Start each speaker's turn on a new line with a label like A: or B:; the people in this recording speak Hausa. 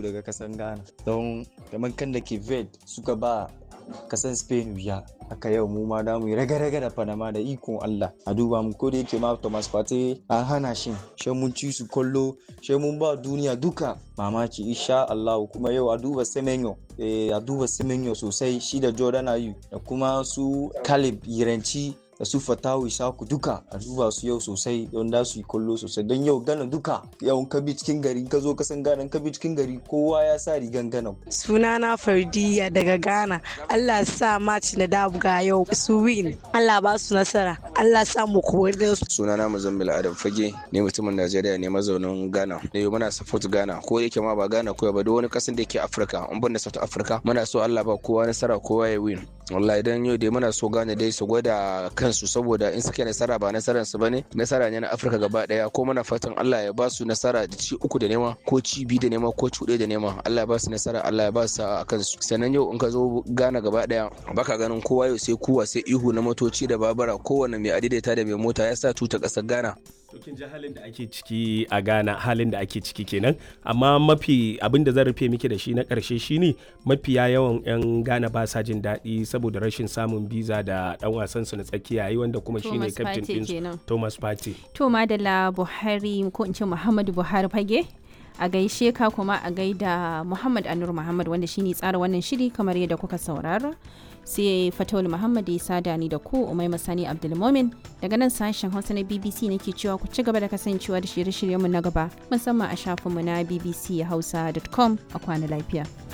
A: daga kasan ghana don kamar kan da ke ved suka ba kasan spain wuya haka yau mu ma damu raga-raga da panama da ikon allah a duba mu ko da yake ma thomas partey an hana shi shi mun ci su kallo shi mun ba duniya duka mamaki insha allah kuma yau a duba semenyo eh, a duba semenyo sosai shi da jordan ayu da kuma su caleb yiranci da su fatawu isaku duka a duba su yau sosai don da su yi kallo sosai don yau gana duka yau ka bi cikin gari ka zo ka san gana ka bi cikin gari kowa ya sa rigan gana
B: sunana fardiya daga ghana allah sa match na dabuga yau su win allah ba su nasara allah sa mu kowar su
C: sunana muzammil adam fage ne mutumin najeriya ne mazaunin ghana ne muna support ghana ko yake ma ba ghana ko ba duk wani kasan da yake afirka in ban da south africa muna so allah ba kowa nasara kowa ya win wallahi dan yau dai muna so gane dai su gwada kansu saboda in suke nasara ba nasaran su bane nasara ne na afirka gaba daya ko muna fatan allah ya ba su nasara da ci uku da nema ko ci biyu da nema ko ci da nema allah ya ba su nasara allah ya ba su a kansu sannan yau in ka zo gana gaba daya baka ganin kowa yau sai kuwa sai ihu na motoci da babura kowane mai adaidaita da mai mota ya sa tuta kasar ghana
D: to kin ji halin da ake ciki a Ghana halin da ake ciki kenan amma mafi abin da zan rufe miki da shi na karshe shine mafiya yawan yan Ghana ba sa jin daɗi saboda rashin samun biza da dan wasan su na tsakiya yi wanda kuma shine captain din Thomas Partey
E: to madalla Buhari ko in ce Muhammadu Buhari fage a gaishe ka kuma a gaida Muhammad Anur Muhammad wanda shine tsara wannan shiri kamar yadda kuka saurara sai fatawul muhammad ya sada ni da ku umai masani abdulmomin daga nan sashen hausa na bbc nake cewa ku ci gaba da kasancewa da shirye-shiryenmu na gaba musamman a shafinmu na bbchausa.com a kwana lafiya